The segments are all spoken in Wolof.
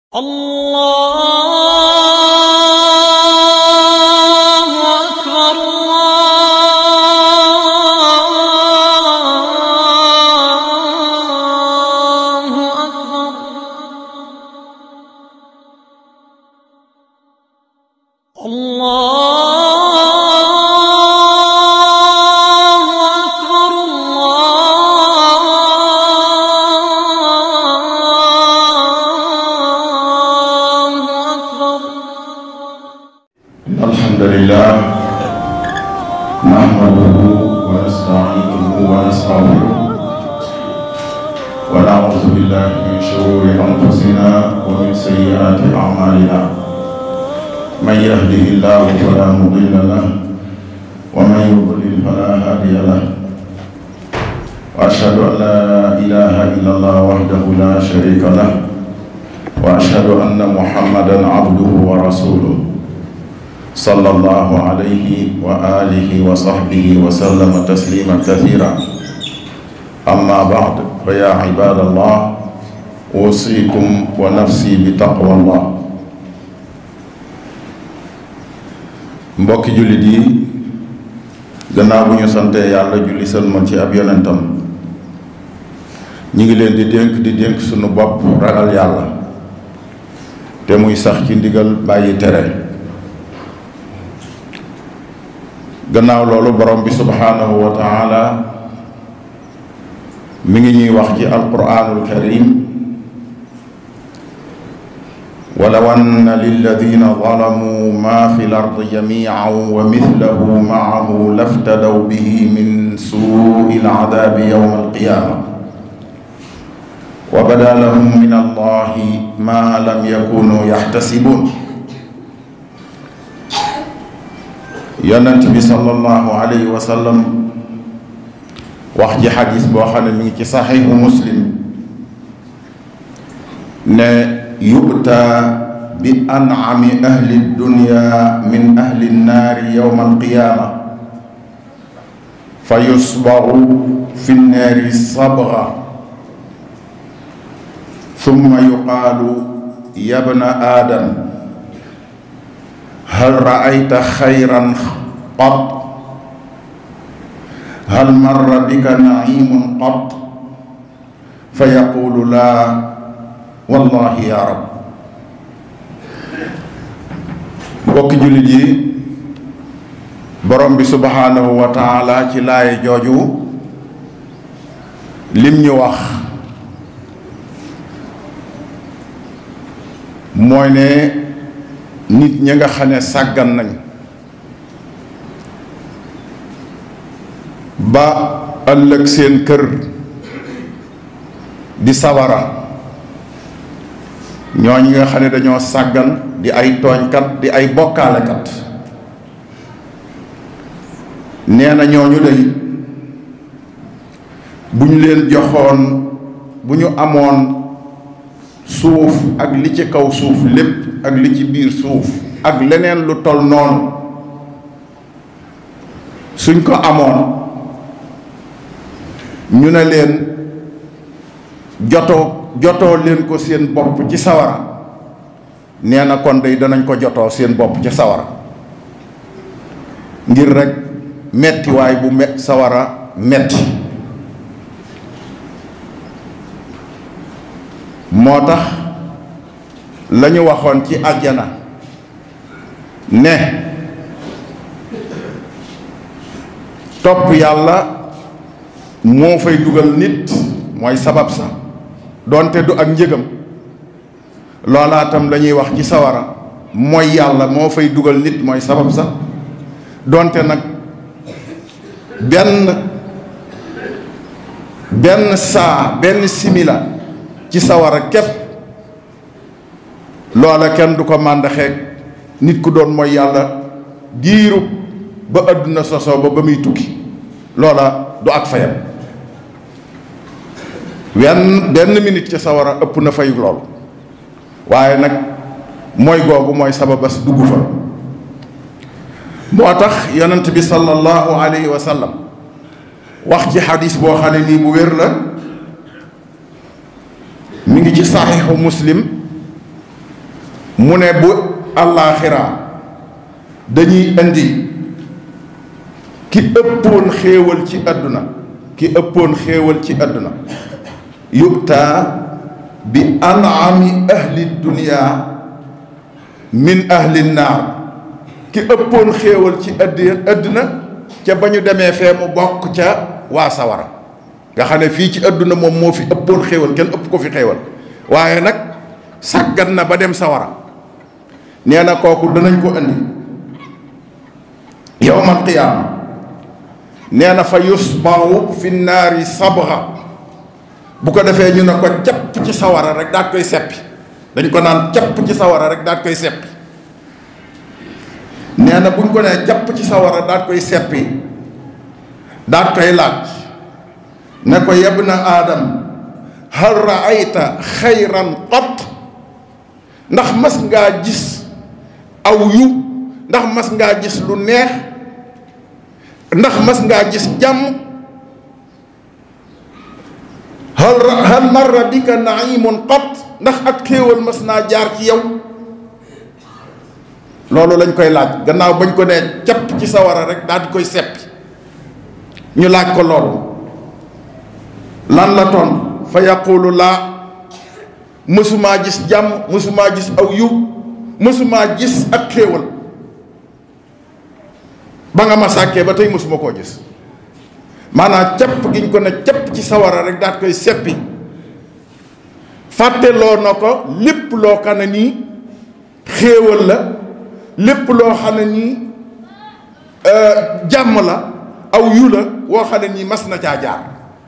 الله أكبر الله أكبر الله أكبر الله أكبر إن الحمد لله نحمده ونستعينه ونستغفره ونعوذ بالله من شرور أنفسنا ومن سيئات أعمالنا من يهده الله فلا مضل له ومن يضلل فلا هادي له وأشهد أن لا إله إلا الله وحده لا شريك له وأشهد أن محمدا عبده ورسوله صلى الله عليه وآله وصحبه وسلم تسليما كثيرا أما بعد فيا عباد الله أوصيكم ونفسي بتقوى الله mbokki jullit yi gannaaw bu ñu santee yàlla julli sëlmal ci ab yonentam ñi ngi leen di dénk di dénk sunu bopp ragal yàlla te muy sax ci ndigal bàyyi tere gannaaw loolu borom bi subhaanahu wa taala mi ngi ñuy wax ci alquraanul karim walaw anna lilladina zalamuu ma fi l ardi jamican wa mithlahu maahu laftadaw bihi min suui alcadaabi yowma alqiyaama wa bada lahum min allahi ma lam yakunu yaxtasibuun yonent bi sallallahu alayhi wa sallam wax ci xadis boo xam ne mi ngi ci saxiixu muslim ne yu'ta bi an'ami ahli dunya min ahli nnaari yowma alqiyaama fa yusbaru fi nnaari sabga summa yuqaalu yabna aadam hal raayta xayran qat hal marra bika naimun qat fa yaqulu laa wallahi ya rab mbokki jullit yi borom bi subhaanahu wa taala ci laay jooju lim ñu wax mooy ne nit ñi nga xam ne sàggan nañ ba ëllëg seen kër di sawara ñooñu nga xam ne dañoo sàggan di ay tooñkat di ay bokkaalekat nee na ñooñu day bu ñu leen joxoon bu ñu amoon suuf ak li ci kaw suuf lépp ak li ci biir suuf ak leneen lu tol noonu suñ ko amoon ñu ne leen jotoo jotoo leen ko seen bopp ci sawara nee na kon day danañ ko jotoo seen bopp ci sawara ngir rekk mettiwaay bu met sawara metti moo tax la ñu waxoon ci àjjana ne topp yàlla moo fay dugal nit mooy sabab sa doonte du ak njëgam loolaatam la ñuy wax ci sawara mooy yàlla moo fay dugal nit mooy sabab sa doonte nag benn benn saa benn simila ci sawara képp loola kenn du ko màndaxeeg nit ku doon mooy yàlla diiru ba àdduna sosoo ba ba muy tukki loola du ak fayam wenn benn minute ci sawara ëpp na fayu lool waaye nag mooy googu mooy sababas dugg fa moo tax yonent bi sallallahu alayhi wa sallam wax ci xadis boo xam ne nii bu wér la mi ngi ci saxiixu muslim mu ne bu àllaaxira dañuy indi ki ëppoon xéewal ci àdduna ki ëppoon xéewal ci àdduna yubtaa bi anami ahli dunia min ahli naar ki ëppoon xéewal ci addi àdduna ca ba ñu demee fee mu bokk ca waa sawara nga xam ne fii ci àdduna moom moo fi ëppoon xéewal kenn ëpp ko fi xéewal waaye nag sàggan na ba dem sawara nee na kooku danañ ko indi yowmal qiyaama nee na fa yusbahu fi naari sabra bu ko defee ñu ne ko capp ci sawara rek daat koy seppi dañ ko naan capp ci sawara rek daat koy seppi nee na buñ ko nee capp ci sawara daat koy seppi daat koy laaj ne ko yeb na aadam hal raayta xayran qat ndax mas ngaa gis aw yu ndax mas ngaa gis lu neex ndax mas ngaa gis jàmm hal hal marra bika naimun qat ndax ak xéewal mas naa jaar ci yow loolu lañ koy laaj gannaaw bañ ko nee capp ci sawara rek daal di koy seppi ñu laaj ko loolu lan la tontu fa yaqulu laa mësumaa gis jàmm mësumaa gis aw yiw mësumaa gis ak xéewal ba nga ma sàkkee ba tey mësuma koo gis maanaam capp giñ ko ne capp ci sawara rek daat koy seppi fàtteloo na ko lépp loo xam ne nii xéewal la lépp loo xam ne nii jàmm la aw yu la woo xam ne nii mas na caa jaar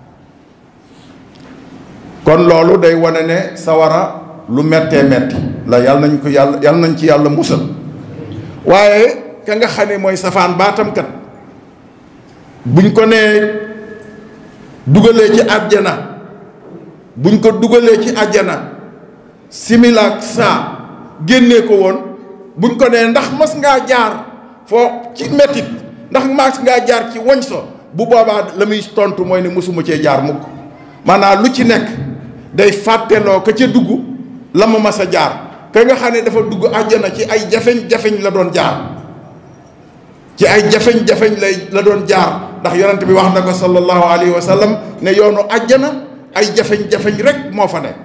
kon loolu day wane ne sawara lu mettee metti la yàlla nañ ko yàlla yàlla nañ ci yàlla musal waaye ka nga xam ne mooy safaan baatamkat buñ ko nee dugalee ci àjjana buñ ko dugalee ci àjjana similaak saa génnee ko woon buñ ko nee ndax mas ngaa jaar foo ci mettit ndax mas ngaa jaar ci woñ so bu boobaa la muy tontu mooy ne mosuma cee jaar mukk maanaam lu ci nekk day fàtteloo ka ca dugg la ma mas a jaar ka nga xam ne dafa dugg àjjana ci ay jafeñ-jafeñ la doon jaar ci ay jafeñ-jafeñ lay la doon jaar ndax yonent bi wax na ko sallallahu alayhi wa sallam ne yoonu àjjana ay jafeñ-jafeñ rek moo fa ne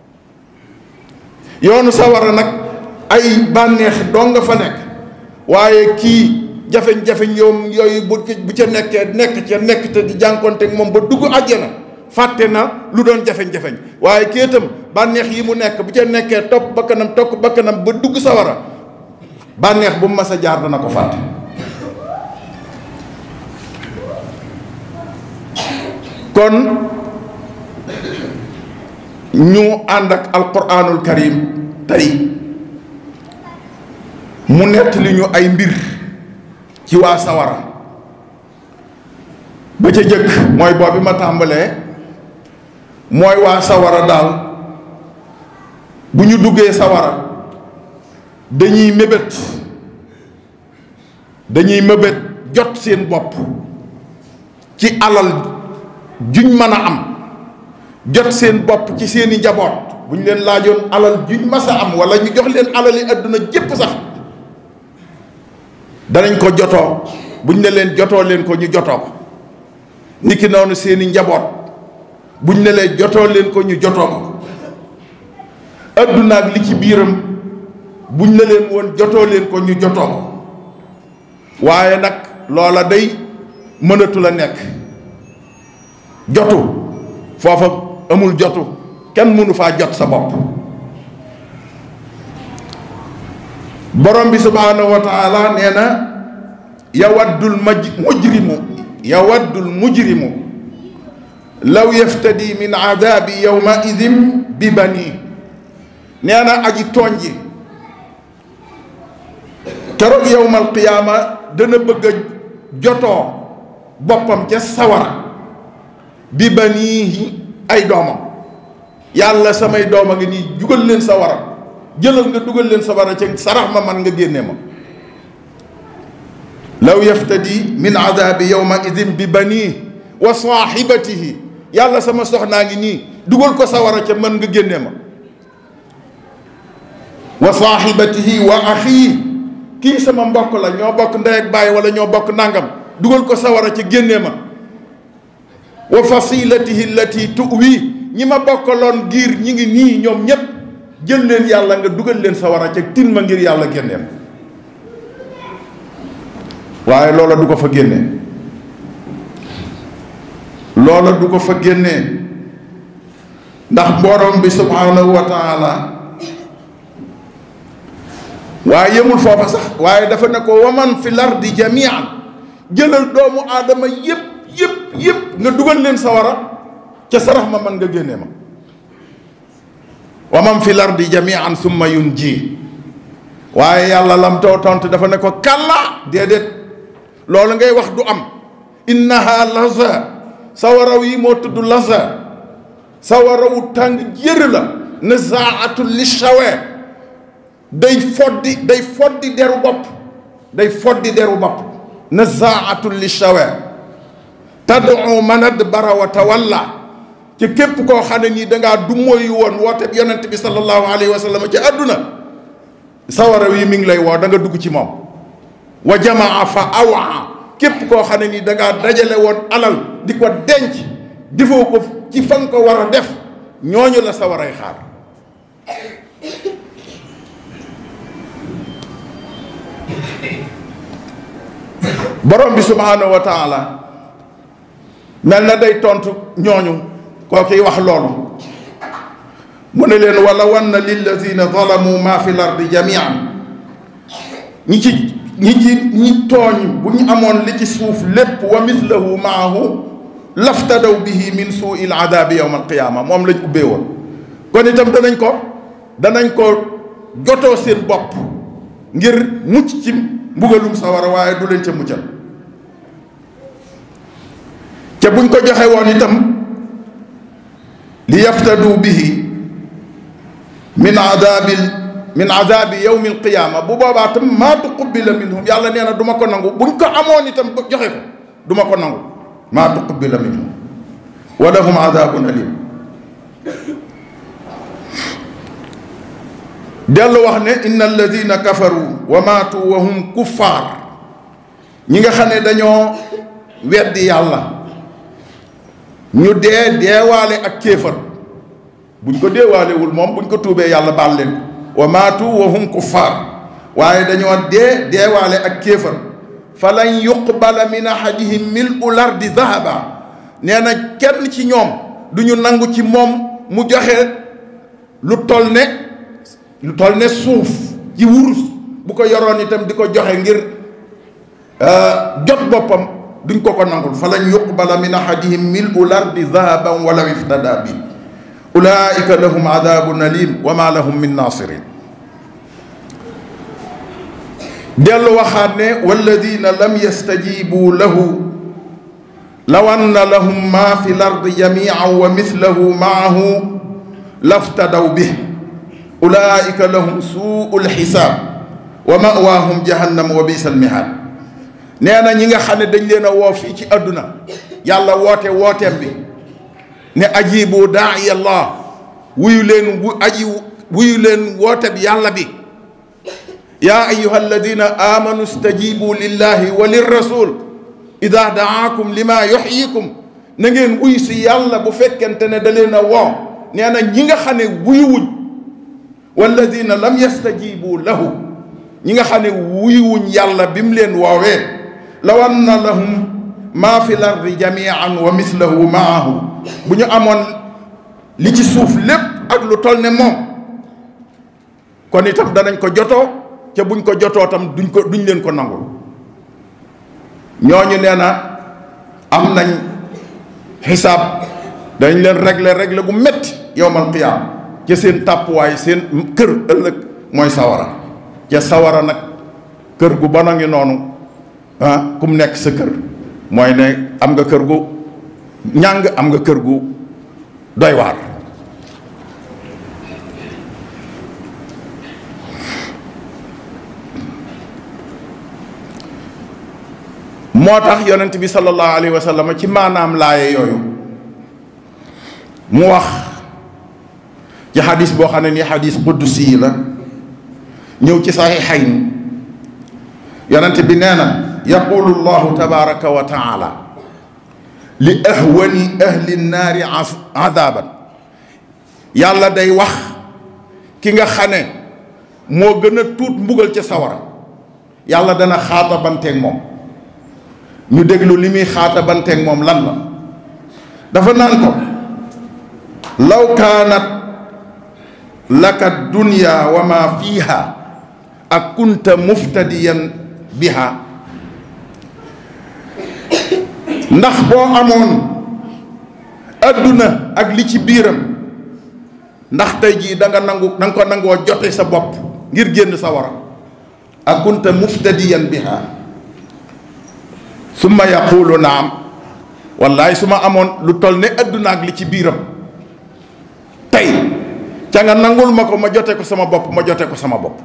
yoonu sawara nag ay bànneex doo nga fa nekk waaye kii jafeñ-jafeñ yoom yooyu bu bu ca nekkee nekk ca nekk te di jànkonteeg moom ba dugg àjjana fàtte na lu doon jafeñ-jafeñ waaye kii itam bànneex yi mu nekk bu ca nekkee topp bakkanam topp bakkanam ba dugg sawara bànneex bu mu mas a jaar dana ko fàtte kon ñu ànd ak alquranul karim tey mu nettali ñu ay mbir ci waa sawara ba ca jëkk mooy boobu ma tàmbalee mooy waa sawara daal bu ñu duggee sawara dañuy mébét dañuy mébét jot seen bopp ci alal juñ mën a am jot seen bopp ci seeni njaboot bu ñu leen laajoon alal juñ mas a am wala ñu jox leen alali àdduna jépp sax danañ ko jotoo buñ ne leen jotoo leen ko ñu jotoo ko niki noonu seeni njaboot buñ ne leen jotoo leen ko ñu jotoo ko àdduna ak li ci biiram buñ ne leen woon jotoo leen ko ñu jotoo ko waaye nag loola day mënatu la nekk jotu foofa amul jotu kenn mënu faa jot sa bopp borom bi subhaanahu wa taala nee na yawaddul maj mujrimu yawaddul mujrimu law yaftadi min aadabi yawma idin bi bani nee na aji tooñ ji keroog yowmal qiyaama dana bëgg a jotoo boppam ca sawara bi baniihi ay doomam yàlla samay doom a ngi nii jugal leen sawara jëlal nga dugal leen sawara ca sarax ma man nga génne ma law yaftadi min adabi yowma idin bi banii wa saaxibatihi yàlla sama soxnaa ngi nii dugal ko sawara ca man nga génne ma wa wa saaxibatihi wa axii kii sama mbokk la ñoo bokk ndey ak baay wala ñoo bokk nangam dugal ko sawara ca génnee ma wa fasilatihi allati tuwi ñi ma bokkaloon giir ñi ngi nii ñoom ñépp jël leen yàlla nga dugal leen sawara ca tin ma ngir yàlla génneen waaye loola du ko fa génne loola du ko fa génnee ndax borom bi subhanahu wa taala waaye yemul foofa sax waaye dafa ne ko waman fi lardi jamian jëlal doomu aadama yépp yépp yépp nga dugal leen sawara ca sarax ma man nga génnee ma waman fi lardi jamian summa yun ji waaye yàlla lam too tontu dafa ne ko kàlla déedéet loolu ngay wax du am innaha laza sawaraw yi moo tudd laza sawarawu tàng jër la nazaatu li shawe day foddi day foddi deru bopp day foddi deru bopp nazaatu li shawe tad'u man adbara wa tawalla ci képp koo xam ne nii dangaa du mooy woon woote bi yonent bi sallallahu alayhi wa sallam ci àdduna sawaraw yi mi ngi lay woo da nga dugg ci moom wa jamaa fa awaa képp koo xam ne nii dangaa dajale woon alal di ko denc defoo ko ci fan ko war a def ñooñu la sa waray xaar borom bi subhaanahu wa taala mel na day tontu ñooñu koo kiy wax loolu mu ne leen wala wan na lillazina zalamu ma fi l ardi jamian ñi ci ñi ci ñi tooñ bu ñu amoon li ci suuf lépp wa mislahu maahu laftadaw bihi min suui l adabi yowma alqiyaama moom lañ ubbee woon kon itam danañ ko danañ ko jotoo seen bopp ngir mucc ci mbugalum sawara waaye du leen ca muccal ca buñ ko joxe woon itam li yaftadu bihi min adabil min adabi yowmi alqiyaama bu boobaa tam maa tuqubila minhum yàlla nee na du ma ko nangu buñ ko amoon itam joxe ko du ma ko nangu maa tuqubila minhum wa lahum adabun alim dellu wax ne inna alladina kafaru wa maatu wa hum kuffaar ñi nga xam ne dañoo weddi yàlla ñu dee deewaale ak kéefar buñ ko deewaalewul moom buñ ko tuubee yàlla baal leen ko wa maatu wa hum kuffaar waaye dañoo dee deewaale ak kéefar fa lan yuqbala min ahadihim mil'u lardi dahaba nee na kenn ci ñoom du ñu nangu ci moom mu joxe lu toll ne lu toll ne suuf ci wurus bu ko yoroon itam di ko joxe ngir jot boppam duñ ko ko nangul fa lan yuqbala min ahadihim mil'u lardi dahaban walaw iftada bi ulaika lahum adabun alim wa ma lahum min nasirin dellu waxaat ne walladina lam yastajibu lahu law anna lahum ma fi l ardi jamian wa mithlahu maahu laftadaw bih ulaika lahum suu lxisaab wa mawaahum jahannam wa bisa almihaad nee na ñi nga xam ne dañ leen a woo fii ci àdduna yàlla woote wooteem bi ne ajibu daai allah wuyu leen wu aji wuyu leen woote bi yàlla bi yaa ayuha alladina amanu stajibu lillahi wa lirrasul ida daakum lima yuxyikum na ngeen wuyu si yàlla bu fekkente ne da leen a woo nee na ñi nga xam ne wuyuwuñ walladina lam yastajibu lahu ñi nga xam ne wuyuwuñ yàlla bi mu leen woowee law anna lahum maa fi lardi jamian wa mislahu maahu bu ñu amoon li ci suuf lépp ak lu toll ne moom kon itam danañ ko jotoo ca buñ ko jotoo tam duñ ko duñ leen ko nangul ñooñu nee na am nañ xisaab dañ leen régler régler gu métti yowmal qiyaam ca seen tàppuwaay seen kër ëllëg mooy sawara ca sawara nag kër gu bon a ngi noonu ah ku mu nekk sa kër mooy ne am nga kër gu ñàng am nga kër gu doy waar moo tax yonent bi sallallahu alayhi wa sallam ci maanaam laaye yooyu mu wax ci xadis boo xam ne nii xadis qudsi la ñëw ci saxiixayn yonent bi nee na yaqulu llahu tabaraka wa taala li ahwani ahli nnaari adaban yàlla day wax ki nga xam ne moo gën a tuut mbugal ca sawara yàlla dana xaatabanteeg moom ñu déglu li muy xaatabanteeg moom lan la dafa naan ko law kaanat laka dunya wa ma fiha ak kunta muftadiyan biha ndax boo amoon adduna ak li ci biiram ndax tey jii da nga nangu da nga ko nangoo jote sa bopp ngir génn sa wara ak kunta muftadiyan biha summa yaqulu naam wallaay su ma amoon lu toll ne adduna ak li ci biiram tey ca nga nangul ma ko ma jote ko sama bopp ma jote ko sama bopp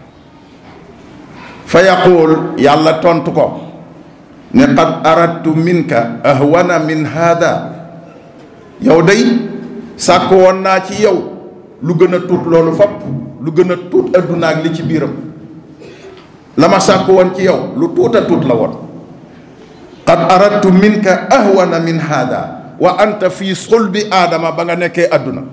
fa yaqul yàlla tontu ko ne qad aradtu minka ahwana min hada yow day sàkk woon naa ci yow lu gën a tuut loolu fopp lu gën a tuut adduna ak li ci biiram la ma sàkk woon ci yow lu tuut a tuut la woon qad aradtu minka ahwana min hada wa anta fi sulbi aadama ba nga nekkee adduna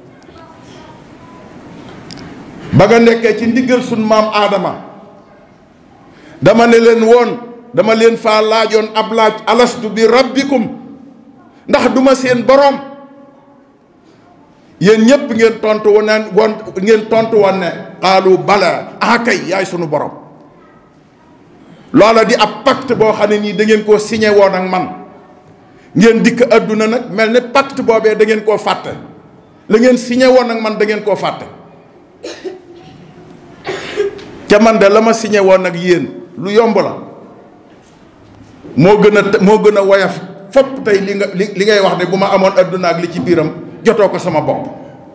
ba nga nekkee ci ndiggal sun maam aadama dama ne leen woon dama leen faa laajoon ab laaj alastu bi rabbikum ndax duma seen boroom yéen ñépp ngeen tontu woon woon ngeen tontu woon ne xaalu bala ah kay yaay sunu borom loola di ab pacte boo xam ne nii da ngeen koo signé woon ak man ngeen dikk adduna nag mel ne pacte boobee da ngeen koo fàtte la ngeen signé woon ak man da ngeen koo fàtte ca man de la ma signé woon ak yéen lu yomb la moo gën a moo gën a woyof fopp tey li nga li li ngay wax ne bu ma amoon adduna ak li ci biiram jotoo ko sama bopp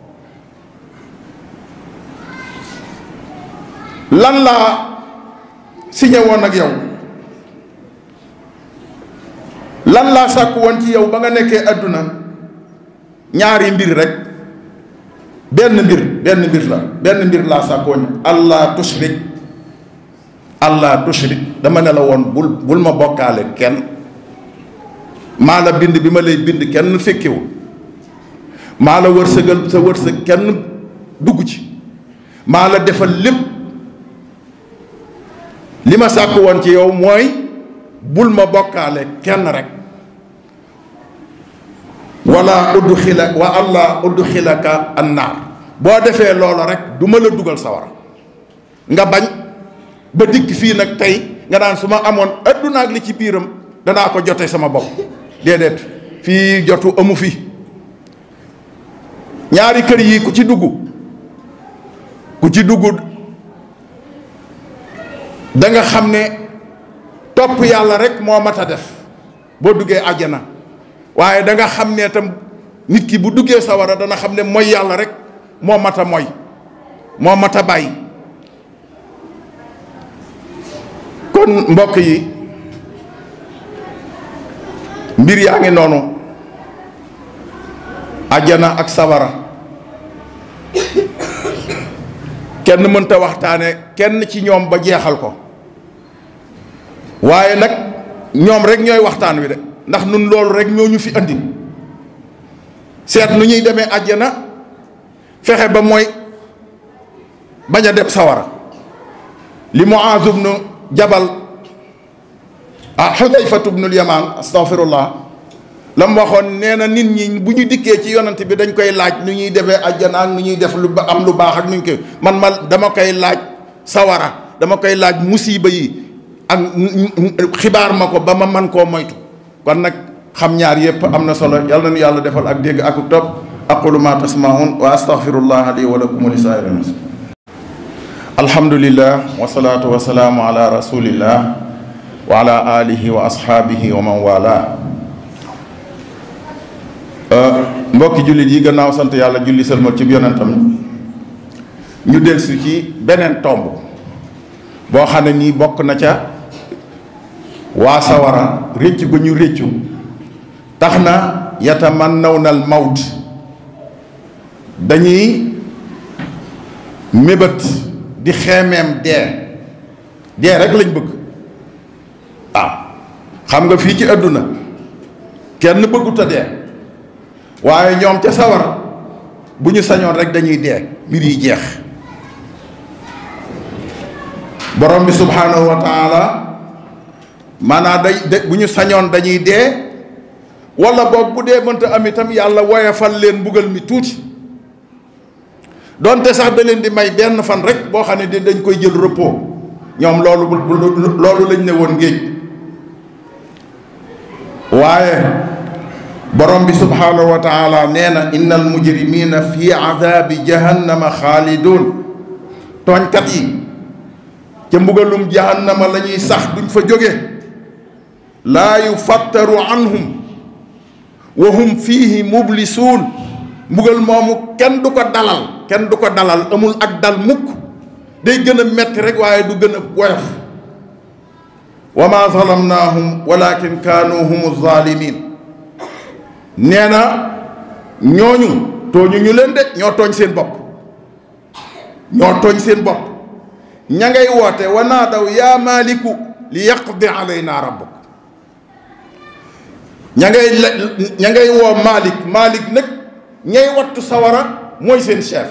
lan laa signé woon ak yow lan laa sàkk woon ci yow ba nga nekkee adduna ñaari mbir rek benn mbir benn mbir la benn mbir laa sàkk woon allah tushrik allah tushrik dama ne la woon bul bul ma bokkaale kenn maa la bind bi ma lay bind kenn fekkiwul maa la wërsëgal sa wërsëg kenn dugg ci maa la defal lépp li ma sàkk woon ci yow mooy bul ma bokkaale kenn rek wala udxila wa allah udxilaka annaar boo defee loolu rek du ma la dugal sawara nga bañ ba dikk fii nag tey nga naan su ma amoon adduna ak li ci biiram danaa ko jote sama bopp déedéet fii jotu amu fi ñaari kër yi ku ci dugg ku ci dugg da nga xam ne topp yàlla rek moo mat a def boo duggee àjjana waaye da nga xam ne tam nit ki bu duggee sawara dana xam ne mooy yàlla rek moo mat a mooy moo mat a bàyyi kon mbokk yi mbir yaa ngi noonu àjjana ak sawara kenn mënta waxtaane kenn ci ñoom ba jeexal ko waaye nag ñoom rek ñooy waxtaan wi de ndax nun loolu rek ñoo ñu fi andi seet nu ñuy demee àjjana fexe ba mooy bañ a dem sawara li Muaaz ibnu Jabal ah Xudayfatu ibnul Yamaan astaghfirullah la mu waxoon nee na nit ñi bu ñu dikkee ci yonant bi dañ koy laaj nu ñuy demee àjjana ak nu ñuy def lu ba am lu baax ak nu ñu koy man ma dama koy laaj sawara dama koy laaj musiba yi ak xibaar ma ko ba ma man koo moytu kon nag xam ñaar yépp am na solo yal na nu yàlla defal ak dégg ak topp aqulu ma tasmaun wa astaghfirullah li wa lakum wa li saa'iril muslimin alhamdulillah wa salaatu wa salaamu ala rasulillah wa ala alihi wa ashaabihi wa man wala mbokki jullit yi gannaaw sant yàlla julli sëlmal ci yonentam ñu delsi ci beneen tomb boo xam ne nii bokk na ca waa sawara réccu gu ñu réccu tax na yatamannawna al mawt dañuy mébét di xeemeem dee dee rek lañ bëgg waaw xam nga fii ci àdduna kenn bëggut a dee waaye ñoom ca sawara bu ñu sañoon rek dañuy dee mbir yi jeex borom bi subhanahu wa taala maanaam day de bu ñu sañoon dañuy dee wala boog bu dee mënta am itam yàlla woyefal leen mbugal mi tuuti donte sax da leen di may benn fan rek boo xam ne dañ koy jël repos ñoom loolu loolu lañ ne woon géej waaye borom bi subhanahu wa taala nee na inna al mujrimina fi adabi jahannama xaalidun tooñkat yi ca mbugalum jahannama la ñuy sax duñ fa jóge laa yufattaru anhum wa hum fiihi mublisuun mbugal moomu kenn du ko dalal kenn du ko dalal amul ak dal mukk day gën a metti rek waaye du gën a woyof wa ma zalamnaahum walakin kaanu hum zalimin nee na ñooñu tooñu ñu leen de ñoo tooñ seen bopp ñoo tooñ seen bopp ña ngay woote wa naadaw yaa maaliku li yaqdi alayna rabbuk ña ngay ña ngay woo Malik Malik nag ñay wattu sawara mooy seen chef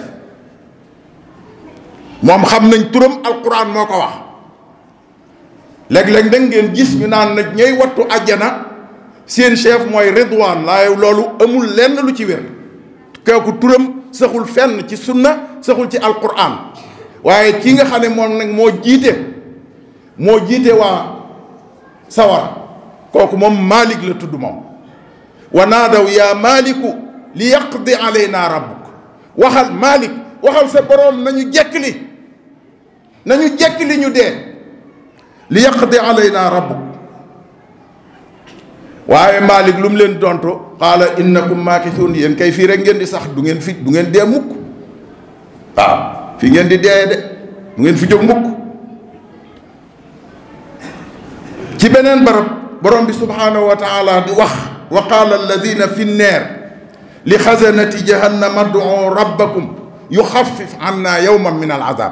moom xam nañ turam alquran moo ko wax léeg-léeg nag ngeen gis ñu naan nag ñay wattu àjjana seen chef mooy Ridwan laaye loolu amul lenn lu ci wér kooku turam saxul fenn ci sunna saxul ci alquran waaye ki nga xam ne moom nag moo jiite moo jiite waa sawara kooku moom Malik la tudd moom wa naadaw yaa Maliku li yaqdi alayna rabbuk waxal Malik waxal sa boroom nañu jekkili nañu jekkili ñu dee li yaqdi alayna rabbuk waaye Malik lu mu leen dontu qaala innakum maakisuun yéen kay fii rek ngeen di sax du ngeen fi du ngeen dee mukk waaw fi ngeen di dee de du ngeen fi jóg mukk ci beneen barab borom bi subhanahu wa taala di wax wa qaala alladina fi nneer li xasanati jahannama ad'u rabbakum yuxaffif anna yawman min al azab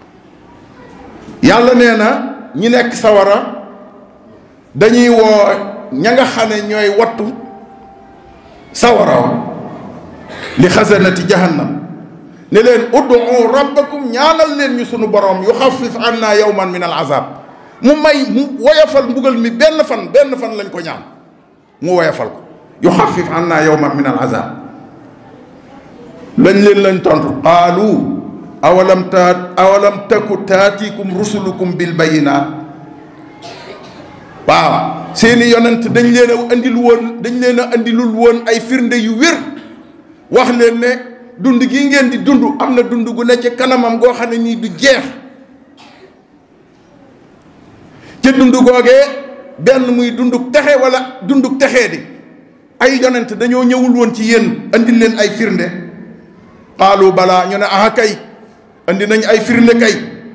yàlla nee na ñi nekk sawara dañuy woo ña nga xam ne ñooy wattu sawara li xasanati jahannam ne leen ud'u rabbakum ñaanal leen ñu sunu borom yuxaffif anna yawman min al azab mu may mu woyafal mbugal mi benn fan benn fan lañ ko ñaan mu woyafal ko yu xafif an naa yowman min al azab lañ leen lañ tontu qaalu awalam taat awalam taku taatikum rusulukum bil bayinaat waaw seeni yonent dañ leen a andil woon dañ leen a andilul woon ay firnde yu wér wax leen ne dund gi ngeen di dund am na dund gu ne ci kanamam goo xam ne nii du jeex ca dund googee benn muy dunduk texe wala dunduk texee di ay yonent dañoo ñëwul woon ci yéen andil leen ay firnde qaalu balaa ñu ne aha kay andi nañ ay firnde kay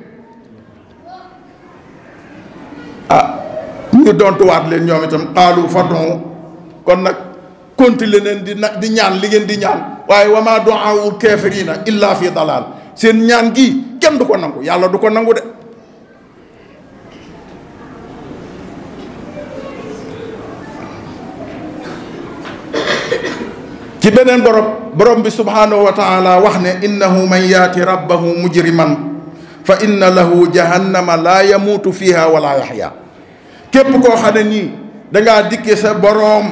ah ñu dontuwaat leen ñoom itam qaalu fadon kon nag continuer leen di na di ñaan li ngeen di ñaan waaye wa ma du'aa'ul kaafiriina illa fi dalaal seen ñaan gi kenn du ko nangu yàlla du ko nangu de ci beneen borom borom bi subhanahu wa taala wax ne innahu man yaati rabbahu mujriman fa inna lahu jahannama laa yamuutu fiha wala yaxya képp koo xam ne nii dangaa dikke sa boroom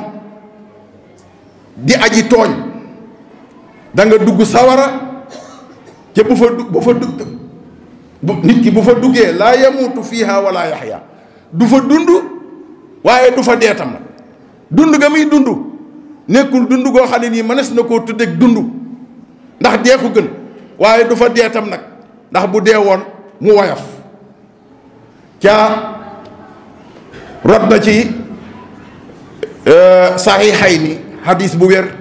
di aji tooñ da nga dugg sawara te bu fa du bu fa dugg bu nit ki bu fa duggee laa yamuutu fiha wala yaxya du fa dund waaye du fa dee tam nag dund ga muy dund nekkul dund goo xam ne nii mënees na koo tuddeeg dund ndax dee ko gën waaye du fa dee tam nag ndax bu dee woon mu woyof caa rot na ci saxiixay ni xadis bu wér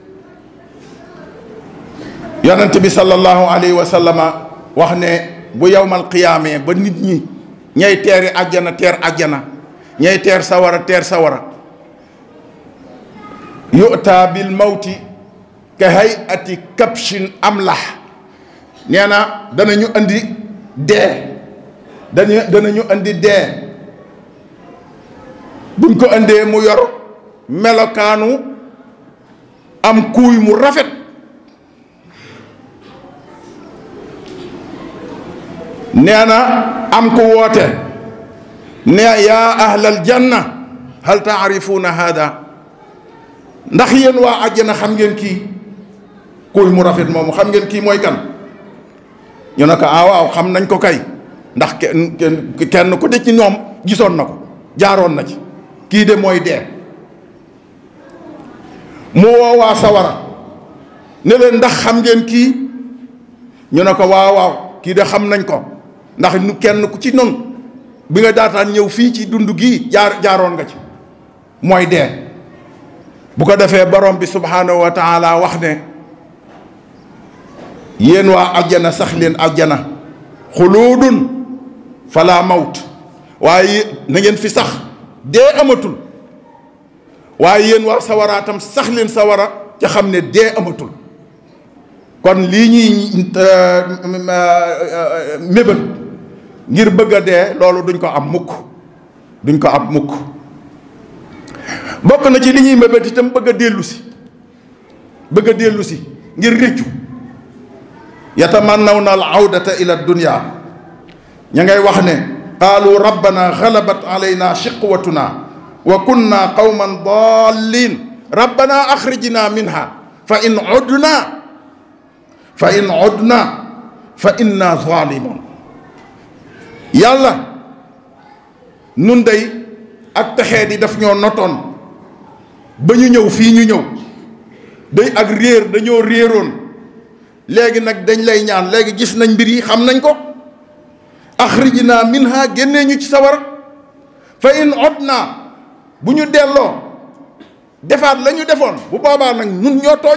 yonent bi sallallahu alayhi wa sallama wax ne bu yowmal qiyaamee ba nit ñi ñay teeri àjjana teer àjjana ñay teer sawara teer sawara yu'ta bil mawti ka hayati kabshin amlah nee na danañu andi dee dañu danañu indi dee buñ ko indee mu yor melokaanu am kuuy mu rafet nee na am ku woote ne yaa ahlal janna hal taarifuuna hada ndax yéen waa àjjana xam ngeen kii kuuy mu rafet moomu xam ngeen kii mooy kan ñu ne ko ah waaw xam nañ ko kay ndax kenn kenn ku de ci ñoom gisoon na ko jaaroon na ci kii de mooy dee mu woo waa sawara ne leen ndax xam ngeen kii ñu ne ko waaw waaw kii de xam nañ ko ndax nu kenn ku ci noonu bi nga daataan ñëw fii ci dund gii jaar jaaroon nga ci mooy dee bu ko defee borom bi subhanahu wa taala wax ne yéen waa ajjana sax leen ajjana xuluudun fala mawt waaye na ngeen fi sax dee amatul waaye yéen waa sawaraatam sax leen sawara ca xam ne dee amatul kon lii ñuy mébét ngir bëgg a dee loolu duñ ko am mukk duñ ko am mukk bokk na ci li ñuy mébét itam bëgg a dellu si bëgg a dellu si ngir réccu yatamannawna al awdata ila dunya ña ngay wax ne qaalu rabbana galabat alayna shiqwatuna wa kunna qawman dallin rabbana axrijna minha fa in udna fa in udna fa inna zalimun yàlla nun day ak texee di daf ñoo notoon ba ñu ñëw fii ñu ñëw day ak réer dañoo réeroon léegi nag dañ lay ñaan léegi gis nañ mbir yi xam nañ ko axrijna minha génnee ñu ci sawara fa in udna bu ñu delloo defaat la ñu defoon bu boobaa nag ñun ñoo tooñ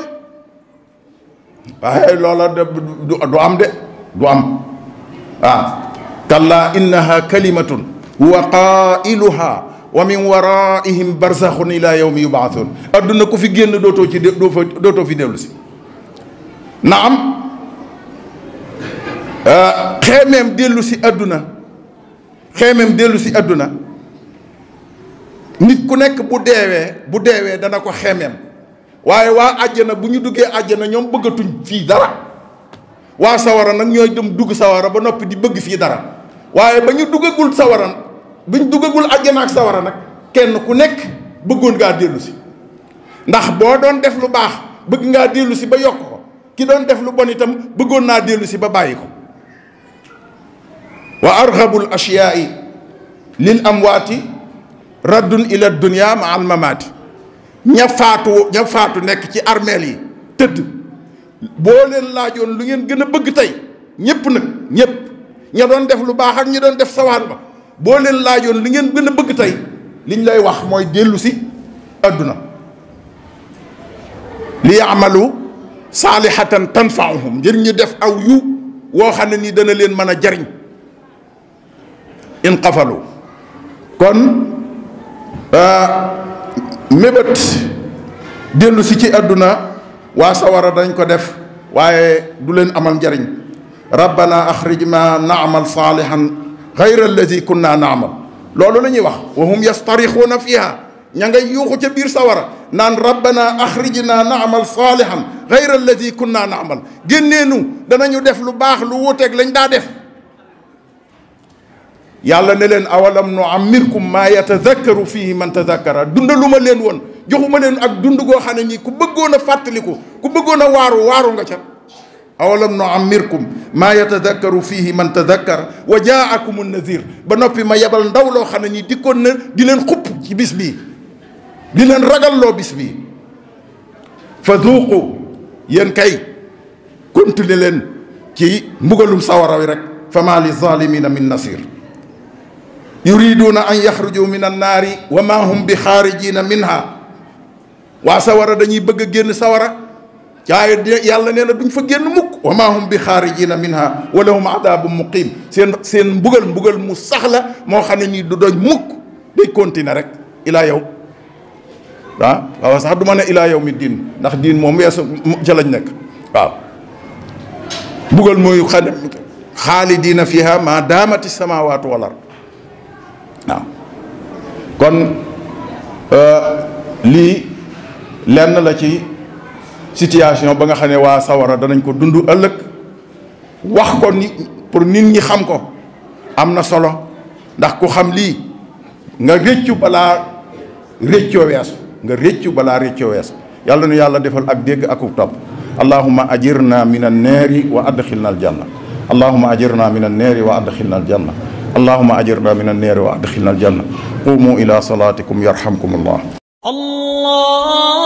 waaye loola de du am de du am waaw kalla innaha kalimatun huwa qailuha wa min waraihim barzaxun ila yawmi yubaatun adduna ku fi génn dootoo ci doo fa dootoo fi dellu si na am xeemeem dellu si adduna xeemeem dellu si adduna nit ku nekk bu deewee bu deewee dana ko xeemeem waaye waa àjjana bu ñu duggee àjjana ñoom bëggatuñ fii dara waa sawara nag ñooy dem dugg sawara ba noppi di bëgg fii dara waaye ba ñu duggagul sawara bi ñu duggagul àjjana ak sawara nag kenn ku nekk bëggoon ngaa dellu si ndax boo doon def lu baax bëgg ngaa dellu si ba yokk ko ki doon def lu bon itam bëggoon naa dellu si ba bàyyi ko wa arghabul ashyaai lil amwaati raddun ila dunya ma al mamaati ña faatu ña faatu nekk ci armeel yi tëdd boo leen laajoon lu ngeen gën a bëgg tey ñépp nag ñépp ña doon def lu baax ak ñi doon def sawaan ba boo leen laajoon li ngeen gën a bëgg tey liñ lay wax mooy dellu si adduna li yaamalu saalihatan tanfaahum ngir ñu def aw yu woo xam ne nii dana leen mën a jariñ in qafalu kon mébét dellu si ci àdduna waa sawara dañ ko def waaye du leen amal njariñ rabbana axrijna naamal saalihan gayra alladi kunna naamal loolu la ñuy wax wa hum yastarixuuna fiha ña ngay yuuxu ca biir sawara naan rabbana axrijna naamal saalihan gayra alladi kunna naamal génneenu danañu def lu baax lu wuuteeg lañ daa def yàlla ne leen awalam nu amirkum maa yatadakkaru fihi man tadakkara dundaluma leen woon joxuma leen ak dund goo xam ne nii ku bëggoon a fàttaliku ku bëggoon a waaru waaru nga ca awalam nu amirkum maa yatadakkaru fihi man tadakkara wa jaakum nazir ba noppi ma yebal ndaw loo xam ne nii dikkoon na di leen xupp ci bis bii di leen ragalloo bis bii fa duuqu yéen kay continuer leen ci mbugalum sawara wi rek fa maa li zalimina min nasir yuriduuna an yaxruju min annaari wa ma hum bi xaarijina minha waa sawara dañuy bëgg a génn sawara caaye yàlla nee na duñ fa génn mukk wa ma hum bi xaarijina minha wa lahum adabum muqim seen seen mbugal mbugal mu sax la moo xam ne nii du doñ mukk day continuer rek ilaa yow ah waaw sax du ma ne ilaa yow mi diin ndax diin moom weesu ca lañ nekk waaw mbugal mooy xam ne xaalidina fiha ma daamati samawatu wal ard waaw kon lii lenn la ci situation ba nga xam ne waa sawara danañ ko dund ëllëg wax ko ni pour nit ñi xam ko am na solo ndax ku xam lii nga réccu balaa réccoo weesu nga réccu balaa réccoo weesu yàlla nu yàlla defal ak dégg ak topp allahuma ajirna min annaari wa adxilna aljanna allahuma ajirna min annaari wa adxilna aljanna allahuma ajirna min annaari wa adxilna aljanna qumu ila salatikum yarhamkum allah الله